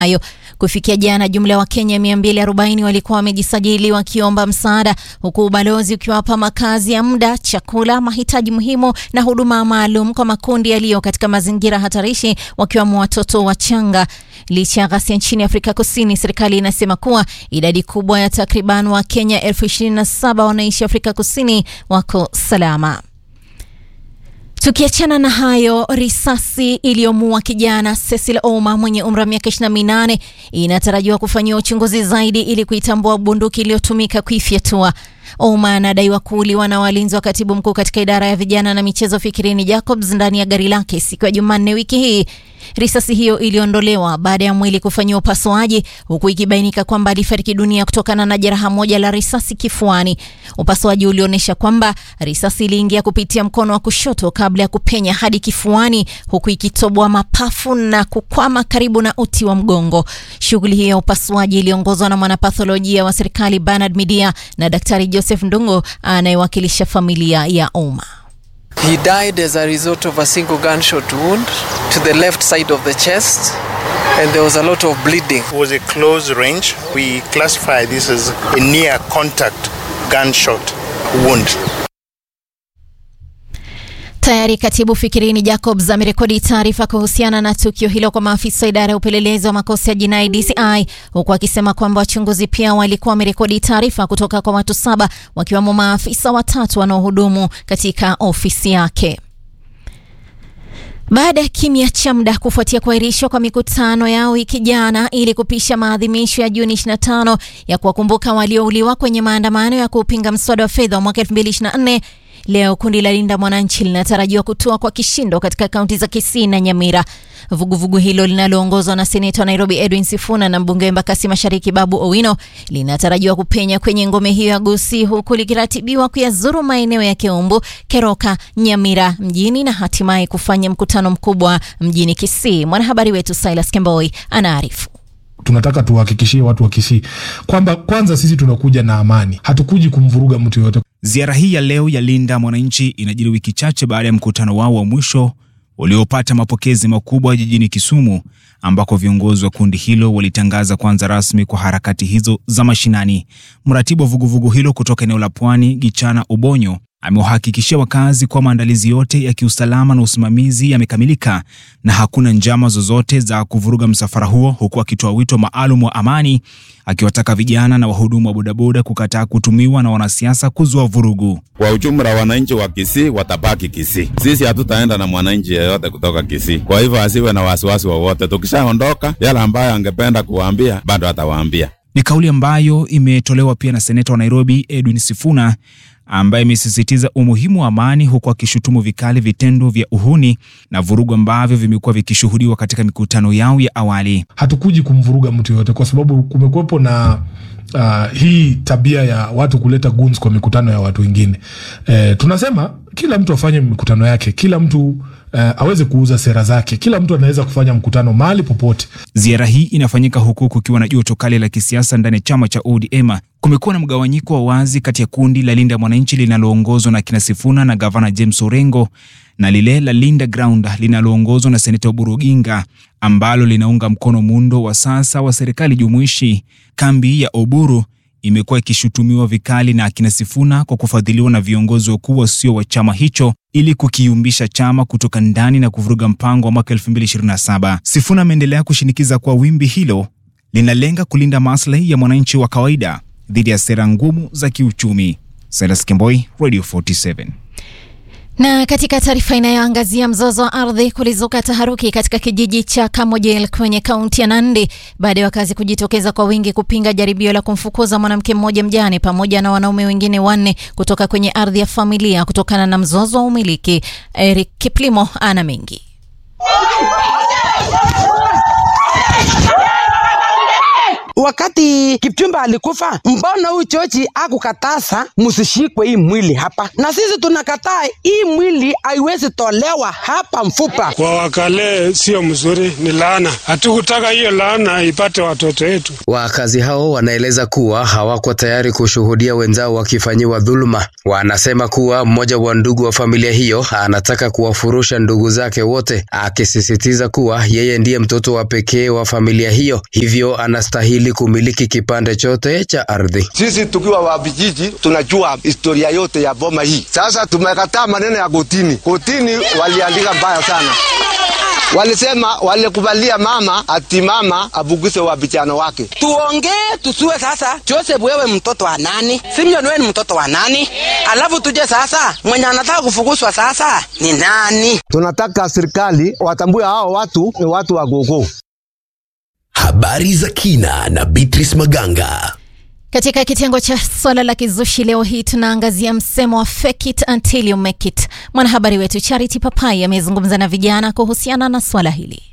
hayo. Kufikia jana, jumla ya Wakenya 240 walikuwa wamejisajili wakiomba msaada, huku ubalozi ukiwapa makazi ya muda, chakula, mahitaji muhimu na huduma maalum kwa makundi yaliyo katika mazingira hatarishi, wakiwemo watoto wachanga. Licha ya ghasia nchini Afrika Kusini, serikali inasema kuwa idadi kubwa ya takriban Wakenya elfu ishirini na saba wanaishi Afrika Kusini wako salama. Tukiachana na hayo, risasi iliyomuua kijana Cecil Ouma mwenye umri wa miaka 28 inatarajiwa kufanyiwa uchunguzi zaidi ili kuitambua bunduki iliyotumika kuifyatua. Ouma anadaiwa kuuliwa na walinzi wa katibu mkuu katika idara ya vijana na michezo Fikirini Jacobs ndani ya gari lake siku ya Jumanne wiki hii. Risasi hiyo iliondolewa baada ya mwili kufanyiwa upasuaji, huku ikibainika kwamba alifariki dunia kutokana na jeraha moja la risasi kifuani. Upasuaji ulionyesha kwamba risasi iliingia kupitia mkono wa kushoto kabla ya kupenya hadi kifuani, huku ikitoboa mapafu na kukwama karibu na uti wa mgongo. Shughuli hiyo ya upasuaji iliongozwa na mwanapatholojia wa serikali Bernard Midia na Daktari Joseph Ndungo anayewakilisha familia ya Ouma. He died as a result of a single gunshot wound to the left side of the chest and there was a lot of bleeding. It was a close range. We classify this as a near contact gunshot wound. Tayari katibu Fikirini Jacobs amerekodi taarifa kuhusiana na tukio hilo kwa maafisa wa idara ya upelelezi wa makosa ya jinai DCI, huku akisema kwamba wachunguzi pia walikuwa wamerekodi taarifa kutoka kwa watu saba wakiwemo maafisa watatu wanaohudumu katika ofisi yake. Baada ya kimya cha muda kufuatia kuahirishwa kwa mikutano yao wiki jana ili kupisha maadhimisho ya Juni 25 ya kuwakumbuka waliouliwa kwenye maandamano ya kupinga mswada wa fedha wa mwaka 2024 Leo kundi la Linda Mwananchi linatarajiwa kutoa kwa kishindo katika kaunti za Kisii na Nyamira. Vuguvugu vugu hilo linaloongozwa na seneta wa Nairobi Edwin Sifuna na mbunge wa Embakasi Mashariki Babu Owino linatarajiwa kupenya kwenye ngome hiyo ya Gusii, huku likiratibiwa kuyazuru maeneo ya Keumbu, Keroka, Nyamira mjini na hatimaye kufanya mkutano mkubwa mjini Kisii. Mwanahabari wetu Silas Kemboi anaarifu. Tunataka tuwahakikishie watu wa Kisii kwamba kwanza sisi tunakuja na amani, hatukuji kumvuruga mtu yoyote. Ziara hii ya leo ya Linda Mwananchi inajiri wiki chache baada ya mkutano wao wa mwisho uliopata mapokezi makubwa jijini Kisumu, ambako viongozi wa kundi hilo walitangaza kuanza rasmi kwa harakati hizo za mashinani. Mratibu wa vuguvugu hilo kutoka eneo la Pwani, Gichana Ubonyo, amewahakikishia wakazi kwa maandalizi yote ya kiusalama na usimamizi yamekamilika na hakuna njama zozote za kuvuruga msafara huo, huku akitoa wito maalum wa amani, akiwataka vijana na wahudumu wa bodaboda kukataa kutumiwa na wanasiasa kuzua vurugu. Kwa ujumla, wananchi wa Kisii watabaki Kisii. Sisi hatutaenda na mwananchi yeyote kutoka Kisii, kwa hivyo asiwe na wasiwasi wowote. Tukishaondoka, yale ambayo angependa kuwaambia bado atawaambia. Ni kauli ambayo imetolewa pia na seneta wa Nairobi Edwin Sifuna ambaye imesisitiza umuhimu wa amani huku akishutumu vikali vitendo vya uhuni na vurugu ambavyo vimekuwa vikishuhudiwa katika mikutano yao ya awali. Hatukuji kumvuruga mtu yoyote, kwa sababu kumekuwepo na uh, hii tabia ya watu kuleta guns kwa mikutano ya watu wengine. E, tunasema kila mtu afanye mikutano yake, kila mtu uh, aweze kuuza sera zake, kila mtu anaweza kufanya mkutano mahali popote. Ziara hii inafanyika huku kukiwa na joto kali la kisiasa ndani ya chama cha ODM. Kumekuwa na mgawanyiko wa wazi kati ya kundi la Linda Mwananchi linaloongozwa na kina Sifuna na gavana James Orengo na lile la Linda Ground linaloongozwa na seneta Oburu Oginga ambalo linaunga mkono muundo wa sasa wa serikali jumuishi. Kambi ya Oburu imekuwa ikishutumiwa vikali na akina Sifuna kwa kufadhiliwa na viongozi wakuu wasio wa chama hicho ili kukiumbisha chama kutoka ndani na kuvuruga mpango wa mwaka 2027. Sifuna ameendelea kushinikiza kwa wimbi hilo linalenga kulinda maslahi ya mwananchi wa kawaida dhidi ya sera ngumu za kiuchumi. Silas Kemboi, Radio 47. Na katika taarifa inayoangazia mzozo wa ardhi, kulizuka taharuki katika kijiji cha Kamojel kwenye kaunti ya Nandi baada ya wakazi kujitokeza kwa wingi kupinga jaribio la kumfukuza mwanamke mmoja mjane pamoja na wanaume wengine wanne kutoka kwenye ardhi ya familia kutokana na mzozo wa umiliki. Eric Kiplimo ana mengi. wakati Kipchumba alikufa, mbona huyu George akukataza msishikwe hii mwili hapa? Na sisi tunakataa hii mwili haiwezi tolewa hapa mfupa. Kwa wakale sio mzuri, ni laana. Hatukutaka hiyo laana ipate watoto wetu. Wakazi hao wanaeleza kuwa hawako tayari kushuhudia wenzao wakifanyiwa dhuluma. Wanasema kuwa mmoja wa ndugu wa familia hiyo anataka kuwafurusha ndugu zake wote, akisisitiza kuwa yeye ndiye mtoto wa pekee wa familia hiyo, hivyo anastahili kumiliki kipande chote cha ardhi. Sisi tukiwa wa vijiji tunajua historia yote ya boma hii. Sasa tumekataa maneno ya kotini. Kotini waliandika mbaya sana walisema walikubalia mama ati mama abuguse wa vijana wake. Tuongee tusue sasa, Joseph wewe mtoto wa nani? Simeon wewe ni mtoto wa nani? Alafu tuje sasa, mwenye anataka kufukuzwa sasa ni nani? Tunataka serikali watambue hao watu ni watu wa gogo. Habari za kina na Beatrice Maganga. Katika kitengo cha swala la kizushi leo hii tunaangazia msemo wa fake it until you make it. Mwanahabari wetu Charity Papai amezungumza na vijana kuhusiana na swala hili.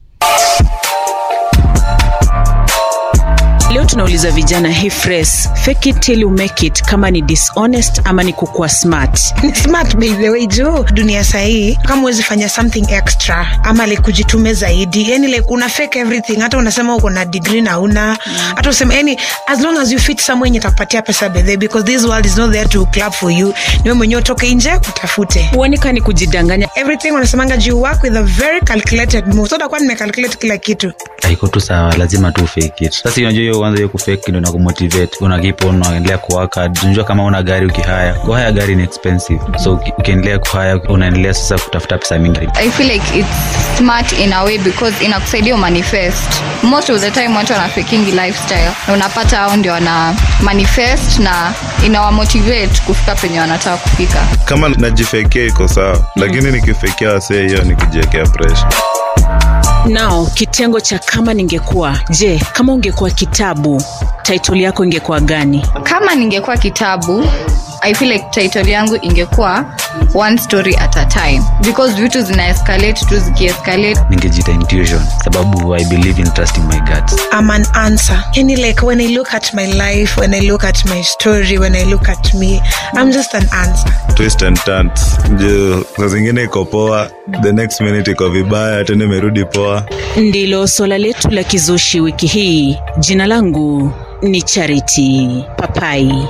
Leo tunauliza vijana hii phrase fake it till you make it, kama ni dishonest ama ni kukuwa smart. Ni smart by the way, juu dunia sahii kama huwezi fanya something extra ama like kujitume zaidi, yani like una fake everything, hata unasema uko na degree na una hata usema yani, as long as you fit somewhere yenye itakupatia pesa by the way, because this world is not there to clap for you. Ni wewe mwenyewe utoke nje utafute. Huoni kama ni kujidanganya? Everything unasemanga you work with a very calculated move. So utakuwa nimecalculate kila kitu. haiko tu sawa lazima tu fake it sasa unajua hiyo kwanza hiyo kufake ndio inakumotivate una keep on unaendelea kuwaka unajua kama una gari ukihaya kuhaya gari ni expensive so uki- ukiendelea kuhaya unaendelea sasa kutafuta pesa mingi I feel like it's smart in a way because inakusaidia manifest. Most of the time watu wana faking lifestyle na unapata hao ndio wana manifest na inawamotivate kufika penye wanataka kufika. kama najifekea iko sawa lakini nikifekea wasee hiyo ni kujiekea presha Nao kitengo cha kama ningekuwa, je, kama ungekuwa kitabu, title yako ingekuwa gani? Kama ningekuwa kitabu, I feel like title yangu ingekuwa one story at a time because vitu zina escalate tu zikiescalate ningejita intuition sababu i believe in trusting my guts I'm an answer. Yani like when I look at my life, when I look at my story, when I look at me, I'm just an answer. twist and turns juu saa zingine iko poa the next minute iko vibaya tena imerudi poa Ndilo swala letu la kizushi wiki hii. Jina langu ni Charity Papai.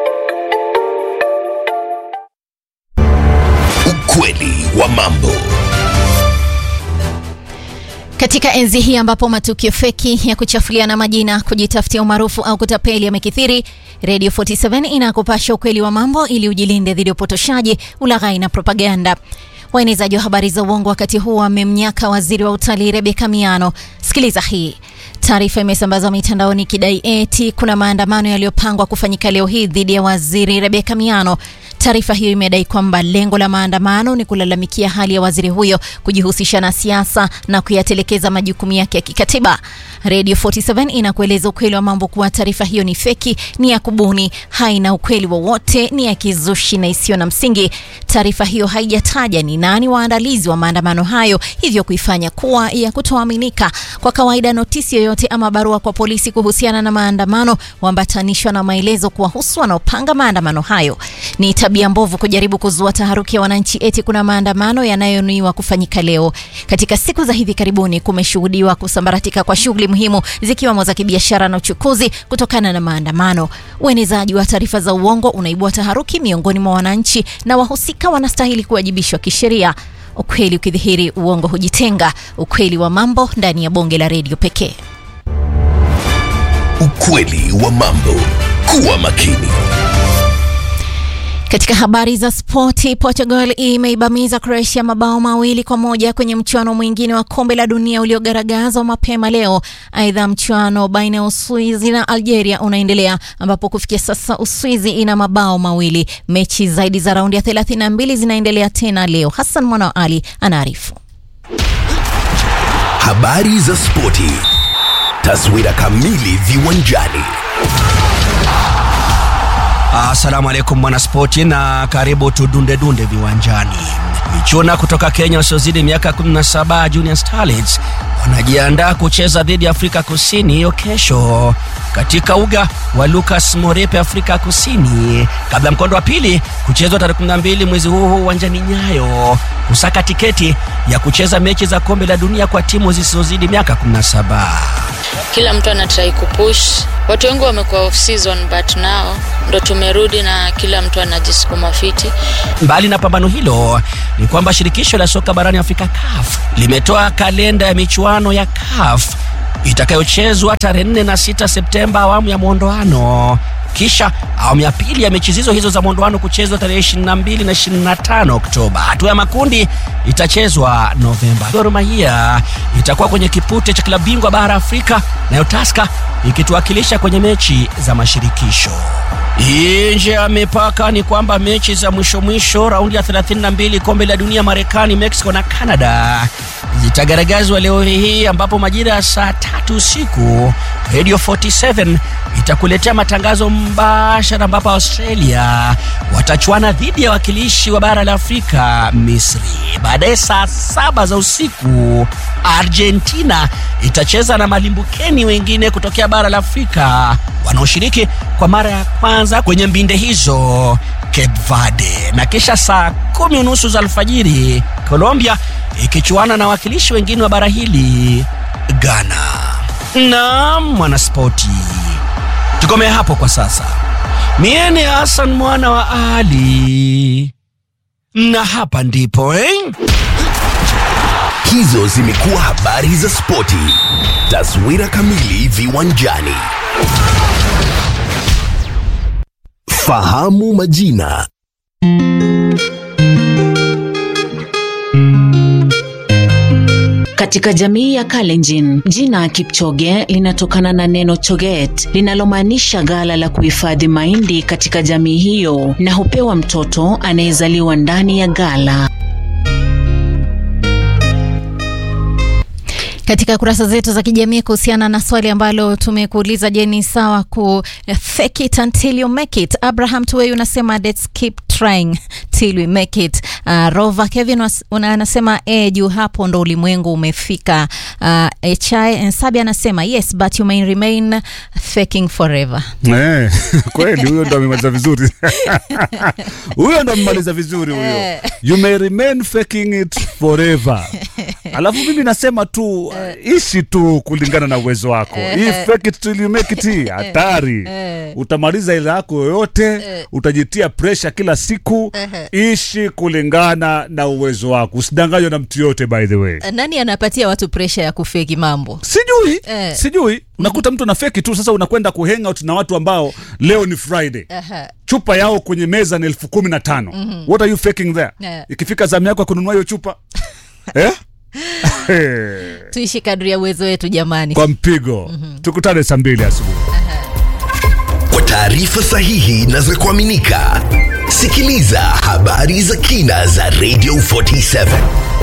Ukweli wa mambo. Katika enzi hii ambapo matukio feki ya kuchafuliana majina, kujitafutia umaarufu au kutapeli yamekithiri, Radio 47 inakupasha ukweli wa mambo ili ujilinde dhidi ya upotoshaji, ulaghai na propaganda. Waenezaji wa habari za uongo wakati huu wamemnyaka waziri wa utalii Rebeka Miano. Sikiliza hii. Taarifa imesambazwa mitandaoni ikidai eti kuna maandamano yaliyopangwa kufanyika leo hii dhidi ya waziri Rebeka Miano. Taarifa hiyo imedai kwamba lengo la maandamano ni kulalamikia hali ya waziri huyo kujihusisha na siasa na kuyatelekeza majukumu yake ya kikatiba. Radio 47 inakueleza ukweli wa mambo kuwa taarifa hiyo ni feki, ni ya kubuni, haina ukweli wowote, ni ya kizushi na isiyo na msingi. Taarifa hiyo haijataja ni nani waandalizi wa maandamano hayo, hivyo kuifanya kuwa ya kutoaminika. Kwa kawaida, notisi yoyote ama barua kwa polisi kuhusiana na maandamano huambatanishwa na maelezo kuwahusu wanaopanga maandamano hayo. Ni tabia mbovu kujaribu kuzua taharuki ya wananchi eti kuna maandamano yanayonuiwa kufanyika leo. Katika siku za hivi karibuni kumeshuhudiwa kusambaratika kwa shughuli muhimu zikiwemo za kibiashara na uchukuzi kutokana na maandamano. Uenezaji wa taarifa za uongo unaibua taharuki miongoni mwa wananchi na wahusika wanastahili kuwajibishwa kisheria. Ukweli ukidhihiri, uongo hujitenga. Ukweli wa mambo ndani ya bonge la redio pekee. Ukweli wa mambo. Kuwa makini. Katika habari za spoti, Portugal imeibamiza Croatia mabao mawili kwa moja kwenye mchuano mwingine wa kombe la dunia uliogaragazwa mapema leo. Aidha, mchuano baina ya Uswizi na Algeria unaendelea ambapo kufikia sasa Uswizi ina mabao mawili. Mechi zaidi za raundi ya 32 zinaendelea tena leo. Hassan Mwana wa Ali anaarifu. Habari za spoti. Taswira kamili viwanjani. Asalamu alaikum mwanaspoti na karibu tudunde dunde viwanjani. Michuna kutoka Kenya wasiozidi miaka 17 Junior Starlets wanajiandaa kucheza dhidi ya Afrika Kusini hiyo kesho katika uga wa Lucas Morepe Afrika Kusini, kabla mkondo wa pili kuchezwa tarehe 12 mwezi huu huu uwanjani Nyayo kusaka tiketi ya kucheza mechi za kombe la dunia kwa timu zisizozidi miaka 17. kila mtu anatrai kupush watu wengi wamekuwa off season but now ndo tumerudi na kila mtu anajisukuma fiti Mbali na pambano hilo ni kwamba shirikisho la soka barani Afrika CAF limetoa kalenda ya michuano ya CAF itakayochezwa tarehe 4 na 6 Septemba awamu ya mwondoano kisha awamu ya pili ya mechi hizo hizo za mwondoano kuchezwa tarehe 22 na 25 Oktoba. Hatua ya makundi itachezwa Novemba. Gor Mahia itakuwa kwenye kipute cha klabu bingwa bara Afrika, nayo Tusker ikituwakilisha kwenye mechi za mashirikisho. Nje ya mipaka ni kwamba mechi za mwisho mwisho raundi ya 32 kombe la dunia Marekani, Mexico na Canada zitagaragazwa leo hii, ambapo majira ya saa tatu usiku Radio 47 itakuletea matangazo mbashara, ambapo Australia watachuana dhidi ya wakilishi wa bara la Afrika Misri. Baadaye saa saba za usiku Argentina itacheza na malimbukeni wengine kutokea bara la Afrika wanaoshiriki kwa mara ya kwanza kwenye mbinde hizo Cape Verde, na kisha saa kumi unusu za alfajiri Colombia ikichuana na wakilishi wengine wa bara hili Ghana. Naam, mwanaspoti, tukomee hapo kwa sasa. Mie ni Hassan mwana wa Ali, na hapa ndipo eh? Hizo zimekuwa habari za spoti. Taswira kamili viwanjani. Fahamu majina. Katika jamii ya Kalenjin, jina Kipchoge linatokana na neno choget linalomaanisha ghala la kuhifadhi mahindi katika jamii hiyo, na hupewa mtoto anayezaliwa ndani ya ghala. Katika kurasa zetu za kijamii kuhusiana na swali ambalo tumekuuliza, je, ni sawa ku fake it until you make it? Abraham Tuwei unasema let's keep trying till we make it. Uh, Rova Kevin was- una- anasema e, juu hapo ndo ulimwengu umefika. Uh, HI Nsabi anasema yes but you may remain faking forever. Eh, kweli huyo ndo amemaliza vizuri huyo ndo amemaliza vizuri huyo Eh. you may remain faking it forever alafu mimi nasema tu uh, ishi tu kulingana na uwezo wako hii fake it till you make it hii hatari utamaliza ile yako yoyote utajitia presha kila siku ishi kulingana na uwezo wako usidanganywe na mtu yote by the way Nani anapatia watu presha ya kufeki mambo? sijui Eh. sijui unakuta mtu anafeki tu sasa unakwenda kuhangout na watu ambao leo ni friday Aha. chupa yao kwenye meza ni elfu kumi na tano Mhm. what are you faking there Yeah. ikifika zamu yako ya kununua hiyo chupa eh? Tuishi kadri ya uwezo wetu jamani. kwa mpigo tukutane saa mbili asubuhi Kwa taarifa sahihi na za kuaminika, sikiliza habari za kina za Radio 47.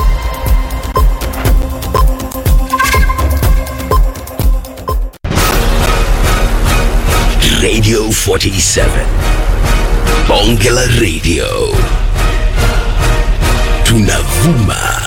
Radio 47. Bonge la Radio. Tunavuma